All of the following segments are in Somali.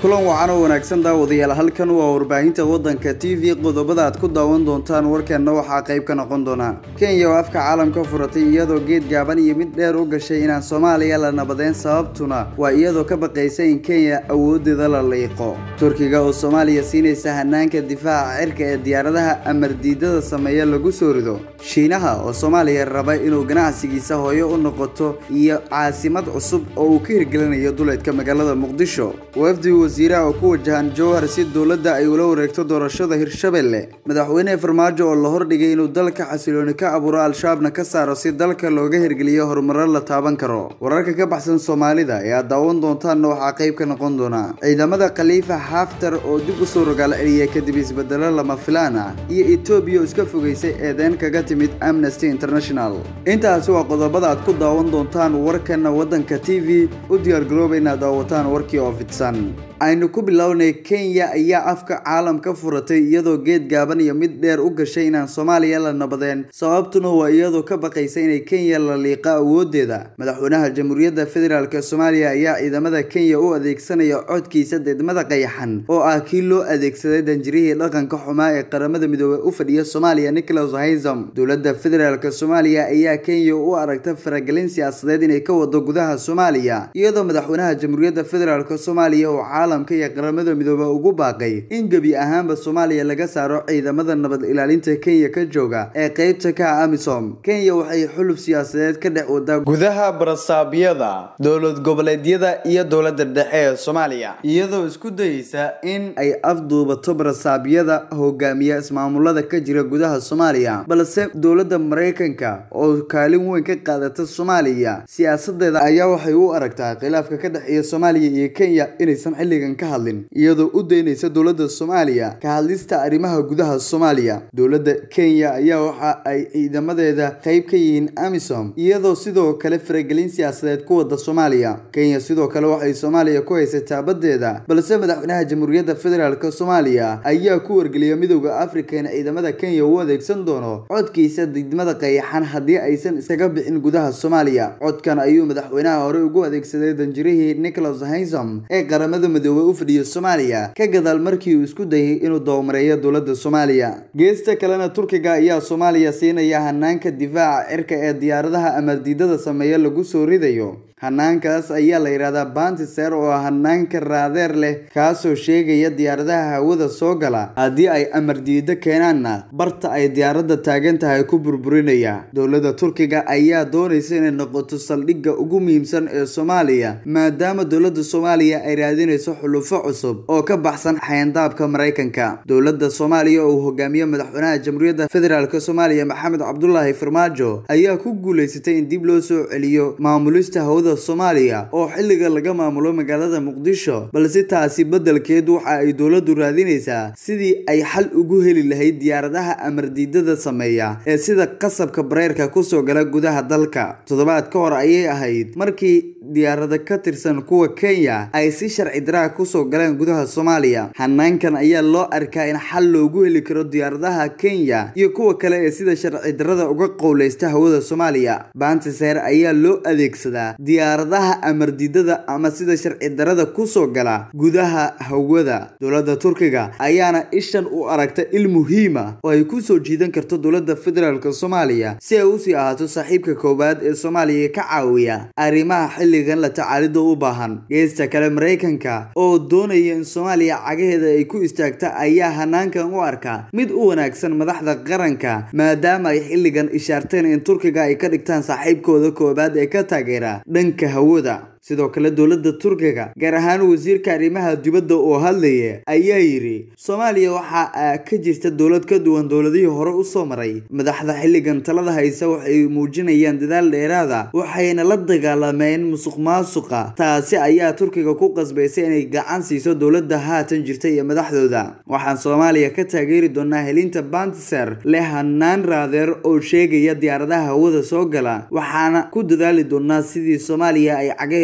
kulan wacan oo wanaagsan daawadayaal halkan waa warbaahinta waddanka t v qodobada aad ku daawan doontaan warkeenna waxaa qayb ka noqon doona kenya oo afka caalamka furatay iyadoo geed gaaban iyo mid dheer u gashay inaan soomaaliya la nabadeyn sababtuna waa iyadoo ka baqaysa in kenya awoodeeda la liiqo turkiga oo soomaaliya siinaysa hanaanka difaaca cirka ee diyaaradaha amar diidada sameeya lagu soo rido shiinaha oo soomaaliya raba inuu ganacsigiisa hooyo u noqoto iyo caasimad cusub oo uu ka hirgelinayo duleedka magaalada muqdisho wafdi wasiiraha oo ku wajahan jowhar si dowladda ay ula wareegto doorashada hirshabelle madaxweyne farmaajo oo la hordhigay inuu dalka xasilooni ka abuuro al-shabaabna ka saaro si dalka looga hirgeliyo horumaro la taaban karo wararka ka baxsan soomaalida ee aad daawan doontaanna waxaa qayb ka noqon doona ciidamada khaliifa xaftar oo dib u soo rogaal celiya kadib isbedelo lama filaan ah iyo etoobiya oo iska fogeysay eedeyn kaga timid amnesty international intaasi waa qodobada aad ku daawan doontaan warkana waddanka t v u diyaargarooba inaad daawataan warkii oo fidsan aynu ku bilownay kenya ayaa afka caalam ka furatay iyadoo geed gaaban iyo mid dheer u gashay inaan soomaaliya la nabadeen sababtuna waa iyadoo ka baqaysa inay kenya la liiqa awoodeeda madaxweynaha jamhuuriyadda federaalk soomaaliya ayaa ciidamada kenya u adeegsanaya codkiisa deedmada qayaxan oo ah kii loo adeegsaday danjirihii dhaqanka xumaa ee qaramada midoobey u fadhiya soomaaliya nicholas haysam dowladda federaalk soomaaliya ayaa kenya u aragta faragelin siyaasadeed inay ka wado gudaha soomaaliya iyadoo madaxweynaha jamhuuriyadda federaalk soomaaliya oo caalamka iyo qaramada midoobe ugu baaqay in gebi ahaanba soomaaliya laga saaro ciidamada nabad ilaalinta kenya ka jooga ee qeybta ka ah amisom kenya waxay xuluf siyaasadeed ka dhex wadaa gudaha barasaabyada dowlad goboleedyada iyo dowladda dhexe ee soomaaliya iyadoo isku dayeysa in ay afduubato barasaabyada hogaamiya ismaamulada ka jira gudaha soomaaliya balse dowladda maraykanka oo kaalin weyn ka qaadata soomaaliya siyaasadeeda ayaa waxay u aragtaa khilaafka ka dhexeeya soomaaliya iyo kenya inaysan xilligan ka hadlin iyadoo u daynaysa dowladda soomaaliya ka hadlista arrimaha gudaha soomaaliya dowladda kenya ayaa waxa ay ciidamadeeda qayb ka yihiin amisom iyadoo sidoo kale faragelin siyaasadeed ku wada soomaaliya kenya sidoo kale waxay soomaaliya ku haysataa baddeeda balse madaxweynaha jamhuuriyadda federaalk soomaaliya ayaa ku wargeliya midooda afrika in ciidamada kenya u adeegsan doono codkiisa didmada qayaxan haddii aysan iskaga bixin gudaha soomaaliya codkan ayuu madaxweynaha hore ugu adeegsaday danjirihii nicholas haysam ee qaramada midoobey u fadhiya soomaaliya ka gadaal markii uu isku dayay inuu dawamareeyo dowladda soomaaliya geesta kalena turkiga ayaa soomaaliya siinaya hanaanka difaaca cirka ee diyaaradaha amardiidada sameeya lagu soo ridayo hanaankaas ayaa la yidhahdaa bantiser oo hanaanka raadeer leh kaasoo sheegaya diyaaradaha hawada soo gala haddii ay amardiido keenaanna barta ay diyaaradda taagan tahay ku burburinaya dowladda turkiga ayaa doonaysa inay noqoto saldhigga ugu muhiimsan ee soomaaliya maadaama dowladda soomaaliya ay raadinayso xulufo cusub oo ka baxsan xayandaabka maraykanka dowladda soomaaliya oo uu hogaamiye madaxweynaha jamhuuriyadda federaalk soomaaliya maxamed cabdulaahi farmaajo ayaa ku guulaysatay in dib loo soo celiyo maamulista hawada soomaaliya oo xilliga laga maamulo magaalada muqdisho balse taasi beddelkeed waxa ay dowladdu raadinaysaa sidii ay xal ugu heli lahayd diyaaradaha amardiidada sameeya ee sida qasabka bareerka kusoo gala gudaha dalka toddobaad ka hor ayay ahayd markii diyaarada ka tirsan kuwa kenya ay si sharci daraa kusoo galeen gudaha soomaaliya hanaankan ayaa loo arkaa in xal loogu heli karo diyaaradaha kenya iyo kuwa kale ee sida sharci darada uga qowleysta hawada soomaaliya bantiser ayaa loo adeegsadaa diyaaradaha amardiidada ama sida sharci darada kusoo gala gudaha hawada dowladda turkiga ayaana ishan u aragta il muhiima oo ay kusoo jiidan karto dowladda federaalk soomaaliya si ay usii ahaato saaxiibka koowaad ee soomaaliya ka caawiya arrimaha xilligan la tacaalida u baahan geesta kale maraykanka oo doonaya in soomaaliya cagaheeda ay ku istaagta ayaa hanaankan u arka mid u wanaagsan madaxda qaranka maadaama ay xilligan ishaarteen in turkiga ay ka dhigtaan saaxiibkooda koowaad ee ka taageera dhanka hawada sidoo kale dowladda turkiga gaar ahaan wasiirka arrimaha dibadda oo hadlaya ayaa yidhi soomaaliya waxaa ka jirta dowlad ka duwan dowladihii hore usoo maray madaxda xilligan talada haysa waxay muujinayaan dadaal dheeraada waxayna la dagaalameen musuq maasuqa taasi ayaa turkiga ku qasbaysay inay gacan siiso dowladda haatan jirta iyo madaxdooda waxaan soomaaliya ka taageeri doonaa helinta bantiser leh hanaan raadeer oo sheegaya diyaaradaha hawada soo gala waxaana ku dadaali doonaa sidii soomaaliya ay cagaheeda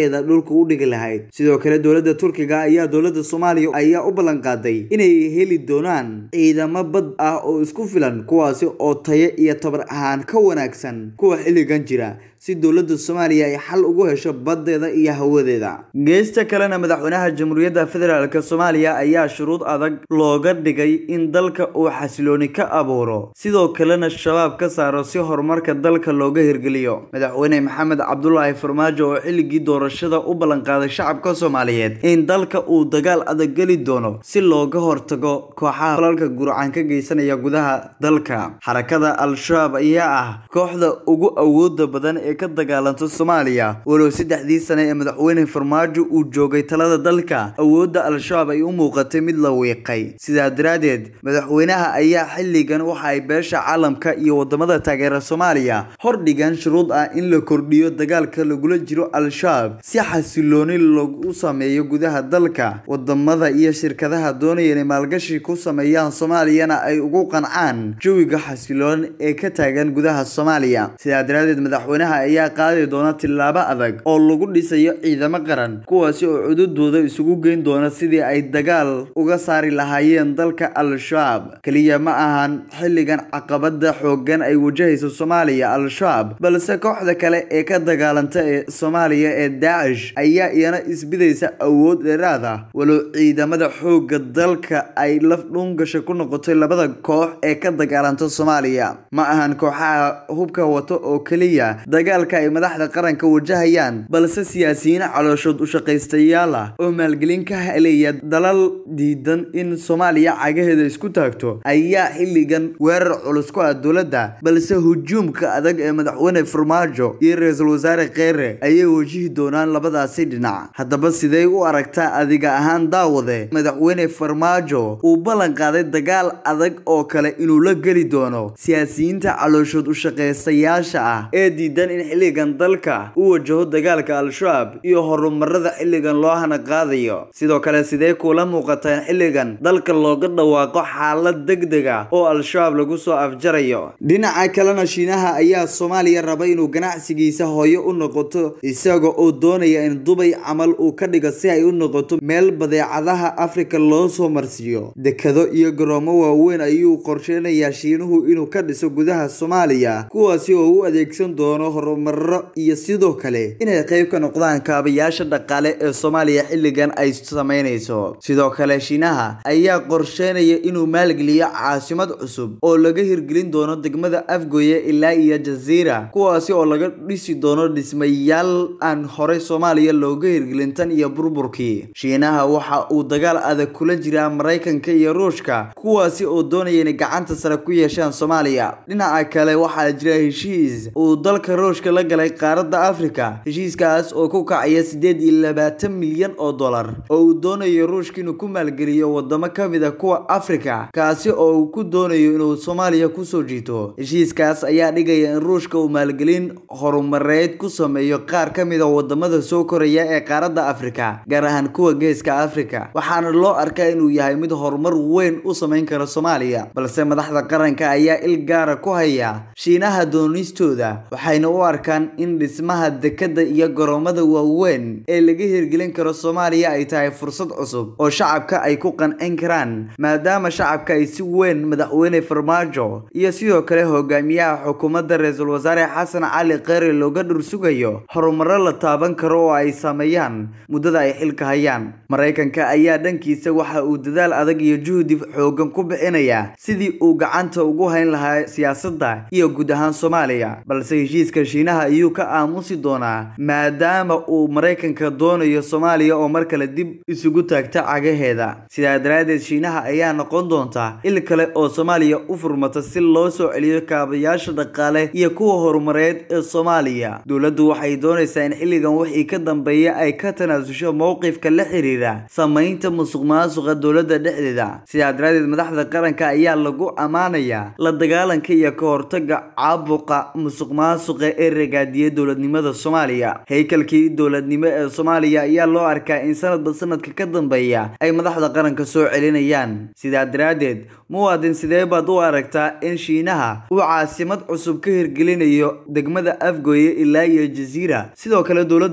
cagaheeda dhulka u dhigi lahayd sidoo kale dowladda turkiga ayaa dowladda soomaaliya ayaa u ballan qaaday inay heli doonaan ciidamo bad ah oo isku filan kuwaasi oo tayo iyo tabar ahaan ka wanaagsan kuwa xilligan jira si dowladda soomaaliya ay xal ugu hesho baddeeda iyo hawadeeda geesta kalena madaxweynaha jamhuuriyadda federaalk soomaaliya ayaa shuruud adag looga dhigay in dalka uu xasilooni ka abuuro sidoo kalena shabaab ka saaro si horumarka dalka looga hirgeliyo madaxweyne maxamed cabdulaahi farmaajo oo xilligii doorashada u ballanqaaday shacabka soomaaliyeed in dalka uu dagaal adag geli doono si looga hortago kooxaha falalka gurcan ka geysanaya gudaha dalka xarakada al-shabaab ayaa ah kooxda ugu awooda badan ee ka dagaalanta soomaaliya walow saddexdii sane ee madaxweyne farmaajo uu joogay talada dalka awoodda al-shabaab ay u muuqatay mid la wiiqay sidaa daraaddeed madaxweynaha ayaa xilligan waxa ay beesha caalamka iyo wadamada taageera soomaaliya hordhigan shuruud ah in la kordhiyo dagaalka lagula jiro al-shabaab si xasilooni lagu sameeyo gudaha dalka wadamada iyo shirkadaha doonaya inay maalgashi ku sameeyaan soomaaliyana ay ugu qancaan jawiga xasiloon ee ka taagan gudaha soomaaliya sidaa daraaddeed madaxweynaha ayaa qaadi doona tillaabo adag oo lagu dhisayo ciidamo qaran kuwaasi oo cududooda isugu geyn doona sidii ay dagaal uga saari lahaayeen dalka al-shabaab keliya ma ahan xilligan caqabada xoogan ay wajahayso soomaaliya al-shabaab balse kooxda kale ee ka dagaalanta ee soomaaliya ee daacish ayaa iyana isbidaysa awood dheeraad ah walow ciidamada xoogga dalka ay laf dhuungasha ku noqotay labada koox ee ka dagaalanta soomaaliya ma ahan kooxaha hubka wato oo keliya dagaalka ay madaxda qaranka wajahayaan balse siyaasiyiin calooshood ushaqaystayaal ah oo maalgelin ka helaya dalal diidan in soomaaliya cagaheeda isku taagto ayaa xilligan weerar culus ku ah dowladda balse hujuumka adag ee madaxweyne farmaajo iyo ra-iisul wasaare kheere ayay wajihi doonaan labadaasi dhinac haddaba sidee u aragtaa adiga ahaan daawade madaxweyne farmaajo uu ballan qaaday dagaal adag oo kale inuu la geli doono siyaasiyiinta calooshood ushaqaystayaasha ah ee diidan in xilligan dalka u wajaho dagaalka al-shabaab iyo horumarada xilligan loo hana qaadayo sidoo kale sidee kuula muuqataa in xilligan dalka looga dhawaaqo xaalad degdeg ah oo al-shabaab lagu soo afjarayo dhinaca kalena shiinaha ayaa soomaaliya raba inuu ganacsigiisa hooyo u noqoto isaga oo doonaya in dubay camal uu ka dhigo si ay u noqoto meel badeecadaha afrika loo soo marsiiyo dekado iyo garoomo waaweyn ayuu qorsheynayaa shiinuhu inuu ka dhiso gudaha soomaaliya kuwaasi oo u adeegsan doono horumaro iyo sidoo kale inay qayb ka noqdaan kaabayaasha dhaqaale ee soomaaliya xilligan ay sameynayso sidoo kale shiinaha ayaa qorsheynaya inuu maalgeliyo caasimad cusub oo laga hirgelin doono degmada afgoye ilaa iyo jaziira kuwaasi oo laga dhisi doono dhismayaal aan horey soomaaliya looga hirgelin tan iyo burburkii shiinaha waxa uu dagaal adag kula jiraa maraykanka iyo ruushka kuwaasi oo doonaya inay gacanta sare ku yeeshaan soomaaliya dhinaca kale waxaa jira heshiis uu dalka ruushka la galay qaaradda afrika heshiiskaas oo ku kacaya sideed iyo labaatan milyan oo dollar oo uu doonayo ruushka inuu ku maalgeliyo wadamo ka mid a kuwa afrika kaasi oo uu ku doonayo inuu soomaaliya kusoo jiito heshiiskaas ayaa dhigaya in ruushka uu maalgelin horumareed ku sameeyo qaar ka mid a wadamada soo koraya ee qaaradda afrika gaar ahaan kuwa geeska afrika waxaana loo arkaa inuu yahay mid horumar weyn u sameyn kara soomaaliya balse madaxda qaranka ayaa il gaara ku haya shiinaha doonistooda waxayna u arkaan in dhismaha dekada iyo garoomada waaweyn ee laga hirgelin karo soomaaliya ay tahay fursad cusub oo shacabka ay ku qancin karaan maadaama shacabka ay si weyn madaxweyne farmaajo iyo sidoo kale hogaamiyaha xukuumadda ra-iisul wasaare xasan cali kheyre looga dhursugayo horumaro la taaban karo oo ay sameeyaan muddada ay xilka hayaan maraykanka ayaa dhankiisa waxa uu dadaal adag iyo juhdi xoogan ku bixinaya sidii uu gacanta ugu hayn lahaa siyaasadda iyo guud ahaan soomaaliya balse heshiiska shiinaha ayuu ka aamusi doonaa maadaama uu maraykanka doonayo soomaaliya oo mar kale dib isugu taagta cagaheeda sidaa daraaddeed shiinaha ayaa noqon doonta il kale oo soomaaliya u furmata si loo soo celiyo kaabayaasha dhaqaale iyo kuwa horumareed ee soomaaliya dowladdu waxay doonaysaa in xilligan wixii ka dambeeya ay ka tanaasusho mowqifka la xiriira samaynta musuq maasuqa dowladda dhexdeeda sidaa daraaddeed madaxda qaranka ayaa lagu ammaanayaa la dagaalanka iyo ka hortaga caabuqa musuq maasuqa ee ragaadiyay dowladnimada soomaaliya haykalkii dowladnimo ee soomaaliya ayaa loo arkaa in sanadba sanadka ka dambeeya ay madaxda qaranka soo celinayaan sidaa daraaddeed muwaadin sidee baad u aragtaa in shiinaha uu caasimad cusub ka hirgelinayo degmada afgoye ilaa iyo jaziira sidoo kale dowladda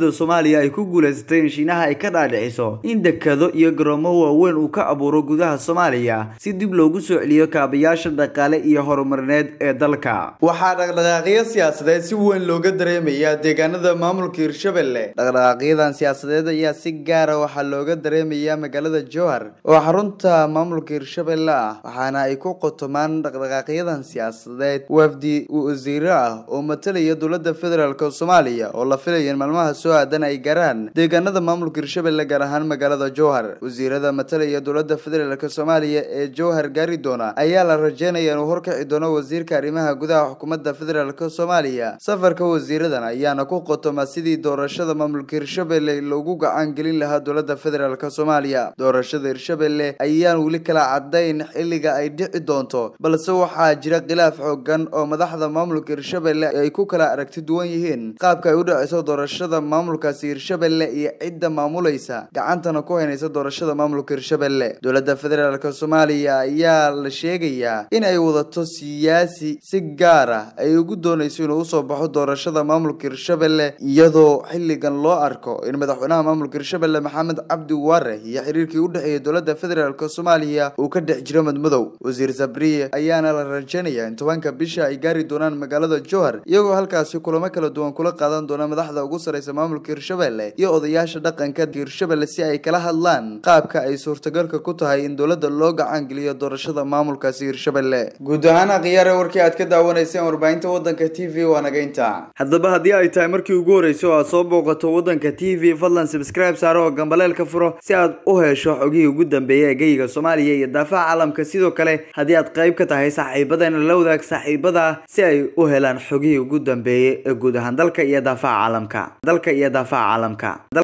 dowladda soomaaliya ay ku guulaysatay in shiinaha ay ka dhaadhiciso in dekado iyo garoomo waaweyn uu ka abuuro gudaha soomaaliya si dib loogu soo celiyo kaabayaasha dhaqaale iyo horumarineed ee dalka waxaa dhaqdhaqaaqyo siyaasadeed si weyn looga dareemayaa deegaanada maamulka hirshabelle dhaqdhaqaaqyadan siyaasadeed ayaa si gaara waxaa looga dareemayaa magaalada jowhar oo xarunta maamulka hirshabelle ah waxaana ay ku qotomaan dhaqdhaqaaqyadan siyaasadeed wafdi wasiiro ah oo matalaya dowlada federaalk soomaaliya oo la filaya in maalmaha soo aadan ay gaaraan deegaanada maamulka hirshabelle gaar ahaan magaalada jowhar wasiirada matalaya dowlada federaalk soomaaliya ee jowhar gaari doona ayaa la rajeynaya inuu horkaci doono wasiirka arrimaha gudaha xukuumadda federaalk soomaaliya safarka wasiiradan ayaana ku qotoma sidii doorashada maamulka hirshabelle loogu gacan gelin lahaa dowlada federaalk soomaaliya doorashada hirshabelle ayaan weli kala cadayn xilliga ay dhici doonto balse waxaa jira khilaaf xoogan oo madaxda maamulka hirshabelle ay ku kala aragti duwan yihiin qaabka ay u dhaceyso doorashada maamulkaasi hirshabelle iyo cidda maamulaysa gacantana ku haynaysa doorashada maamulka hirshabelle dowlada federaalk soomaaliya ayaa la sheegayaa in ay wadato siyaasi si gaar ah ay ugu doonayso inuu usoo baxo doorashada maamulka hirshabelle iyadoo xilligan loo arko in madaxweynaha maamulka hirshabelle maxamed cabdi waare iyo xiriirkii u dhexeeyay dowlada federaalk soomaaliya uu ka dhex jiro madmadow wasiir sabriye ayaana la rajeynaya in tobanka bisha ay gaari doonaan magaalada jowhar iyagoo halkaasi kulamo kala duwan kula qaadan doona madaxda ugu sareysa maamulka hirshabelle iyo odayaasha dhaqanka hirshabelle si ay kala hadlaan qaabka ay suurtagalka ku tahay in dowlada loo gacan geliyo doorashada maamulkaasi hirshabelle guud ahaan akhyaare warkii aad ka daawanayseen warbaahinta wadanka t v waa naga intaa haddaba haddii ay tahay markii ugu horreysay oo aad soo booqato wadanka t v fadlan subscribe saaro oo gambaleelka furo si aad u hesho xogihii ugu dambeeyay ee geyga soomaaliya iyo daafaha caalamka sidoo kale haddii aad qayb ka tahay saaxiibadana la wadaag saaxiibada si ay u helaan xogihii ugu dambeeyay ee guud ahaan dalka iyo daafaha caalamka dalka iyo daafaha caalamka